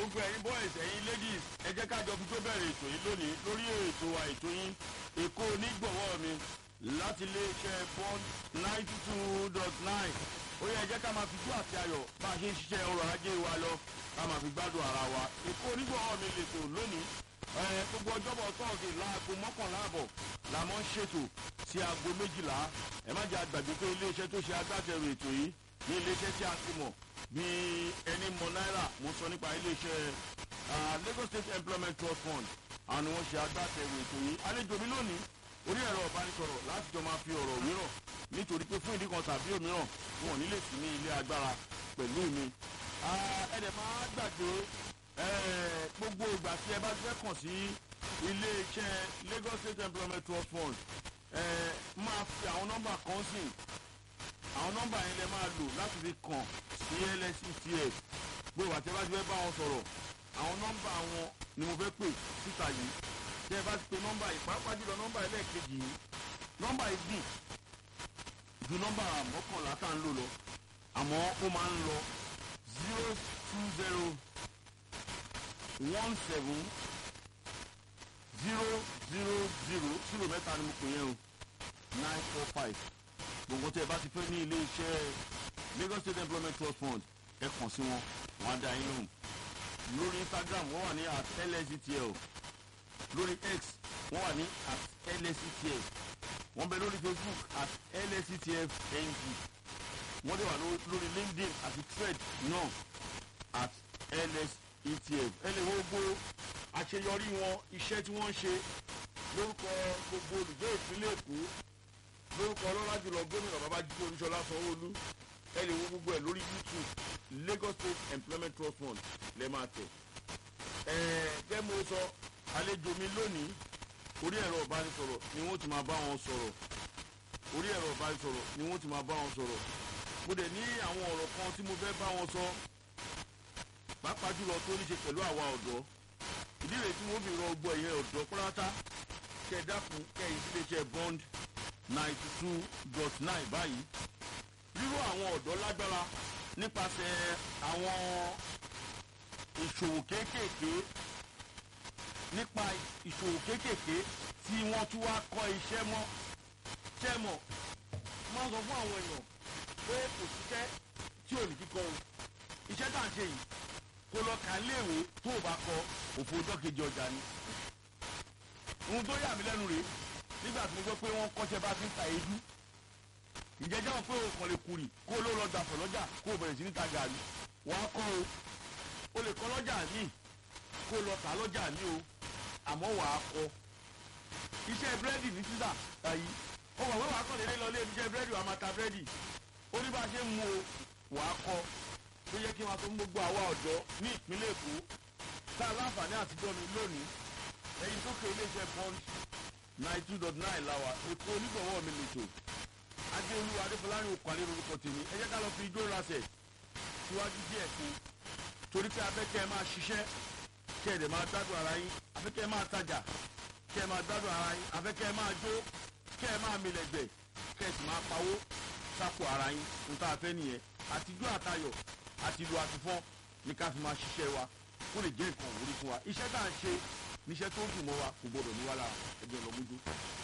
gbogbo ẹ̀yin boys ẹ̀yin ladies ẹ jẹ́ ká jọ fi tó bẹ̀rẹ̀ ètò yìí lónìí lórí ètò wa ètò yín èkó onígbọ̀wọ́ mi láti iléeṣẹ́ bond ninety two dot nine ó yẹ ẹ jẹ́ ká máa fi jó àti ayọ̀ bá a ṣe ń ṣiṣẹ́ ọrọ̀ ajé wa lọ ká máa fi gbádùn ara wa èkó onígbọ̀wọ́ mi lè tò lónìí ẹ gbogbo ọjọ́bọ̀ tọ́ọ̀sì láago mọ́kànlá àbọ̀ la mọ́ ń ṣètò sí aago méjìlá ẹ má jẹ́ àgbàgbé pé iléeṣẹ́ tó ṣe agbátẹrù ètò yìí ní iléeṣẹ́ tí a ti mọ̀ bí ẹni mọ náírà mo sọ nípa iléeṣẹ́ Lagos State Employment Trust Fund àwọn ni wọ́n ṣe agbátẹrù ètò yìí àlejò mi lónìí orí ẹ̀rọ ọ̀bánisọ̀rọ̀ láti jọ máa fi ọ̀rọ̀ wérọ̀ nítorí pé fún ìdí kan tàbí òmíràn wọn ò ní lè sí ní ilé agbára pẹ̀lú mi ẹ̀ẹ́dẹ̀ máa gbàgbé gbogbo ìgbà tí ẹ bá fẹ́ kàn sí iléeṣẹ́ Lagos State Employment Trust Fund máa fi àwọn nọ́mbà kan sí àwọn nọ́mbà yẹn lè máa lò láti fi kàn sí LSETF gbogbo ìgbà tí ẹ bá ti fẹ́ bá wọn sọ̀rọ̀ àwọn nọ́mbà wọn ni mo fẹ́ pè síta yìí tẹ́ ẹ bá ti pe nọ́mbà yìí pàápàá jùlọ nọ́mbà ẹlẹ́ẹ̀kejì yìí nọ́mbà yìí gùn ju nọ́mbà mọ́kànlá tá à ń lò lọ àmọ́ ó máa ń lọ zero two zero one seven zero zero zero zero mẹ́ta ni mo pè yẹn o nine four five gbogbo tẹ́ ẹ bá ti fẹ́ ní ilé iṣẹ́ Lagos State Employment Trust Fund ẹ kàn sí wọn wọn á dá yín lóhùn lórí Instagram wọ́n wà ní at lsctl lórí X wọ́n wà ní at lsctl wọ́n bẹ lórí Facebook at lsctf ng wọ́n dẹ̀ wà lórí LinkedIn àti thread náà at lsctf ẹ lè wo gbogbo àṣeyọrí wọn iṣẹ́ tí wọ́n ń ṣe lórúkọ gbogbo olùgbé ìpínlẹ̀ Èkó lórúkọ ọlọ́lá jùlọ gómìnà Babájídé Olúṣọlá Sanwó-Olú ẹ lè wo gbogbo ẹ lórí YouTube Lagos State Employment Trust Fund lẹ́ máa tẹ̀. ẹ gẹ́ mo sọ àlejò mi lónìí orí ẹ̀rọ ìbánisọ̀rọ̀ ni wọ́n ti máa bá wọn sọ̀rọ̀ orí ẹ̀rọ ìbánisọ̀rọ̀ ni wọ́n ti máa bá wọn sọ̀rọ̀ mo dẹ̀ ní àwọn ọ̀rọ̀ kan tí mo fẹ́ bá wọn sọ pàápàá jùlọ tó ní ṣe pẹ̀lú àwa ọ̀dọ́ ìdí rèé tí wọ́n fi rọ gbọ́ ẹ̀yẹ ọ̀dọ́ pátá kẹ́ ẹ dákun kẹ́ ẹ ìdíléeṣẹ́ bond ninety two dot nine báyìí ríró àwọn ọ̀dọ́ lágbára nípasẹ̀ àwọn ìṣòwò kéékèèké nípa ìṣòwò kéékèèké tí wọ́n tún wá kọ́ iṣẹ́ mọ́ ṣẹ́ mọ̀ máa sọ fún àwọn èèyàn pé kò síṣẹ́ tí ò ní kíkọ́ o iṣẹ́ tá à ń ṣe yìí kó lọ kà léèwé tó o bá kọ òfò ọjọ́ kejì ọjà ni ohun tó yà mí lẹ́nu rèé nígbà tí mo gbọ́ pé wọ́n kọ́ṣẹ́ bá ti ń ta èédú ìjẹ́jẹ́ wọn pé òkàn lè kùrì kó ló lọ dàpọ̀ lọ́jà kó o bẹ̀rẹ̀ sí ní ta gàrí wọ́n á kọ́ o o lè kọ́ lọ́jà míì kó o lọ tà lọ́jà míì o àmọ́ wà á kọ́ iṣẹ́ búrẹ́dì ní sísà àyí ó wà wọ́n wà á kọ́ lélẹ́ lọ lé iṣẹ́ búrẹ́dì wà á máa ta búrẹ́dì ó ní bá a ṣe ń mu o wà á kọ́ tó yẹ kí wọn tó ń gbogbo àwa ọ̀dọ́ ní ìpínlẹ̀ Èkó tá a láǹfààní àtijọ́ mi lónìí ẹ̀yin tó kẹ́ iléeṣẹ́ bond ninety two dot nine la wa Èkó onígbọ̀wọ́ mi lè tò adéolú adéfọlárin òkàlẹ́ lórúkọ tèmi ẹ jẹ́ ká lọ fi ijó rasẹ̀ síwájú díẹ̀ sí i torí pé abẹ́kẹ́ ẹ máa ṣiṣẹ́ kẹ́ ẹ dẹ̀ máa gbádùn ara yín abẹ́kẹ́ ẹ máa tajà kẹ́ ẹ máa gbádùn ara yín abẹ́kẹ́ ẹ máa jó kẹ́ ẹ máa milẹ̀gbẹ̀ kẹ́ ẹ sì máa pawó sápò ara yín n tá a fẹ́ nìyẹn àtijọ́ àtayọ̀ àti ìlú àtìfọ́n ní ká fi máa ṣiṣẹ́ wa kó lè jẹ́ nǹkan òwúrí fún wa iṣẹ́ tá à ń ṣe níṣẹ́ tó dùn mọ́ wa kò gbọdọ̀ ní wá lára ẹgbẹ́ ọlọ́mújú.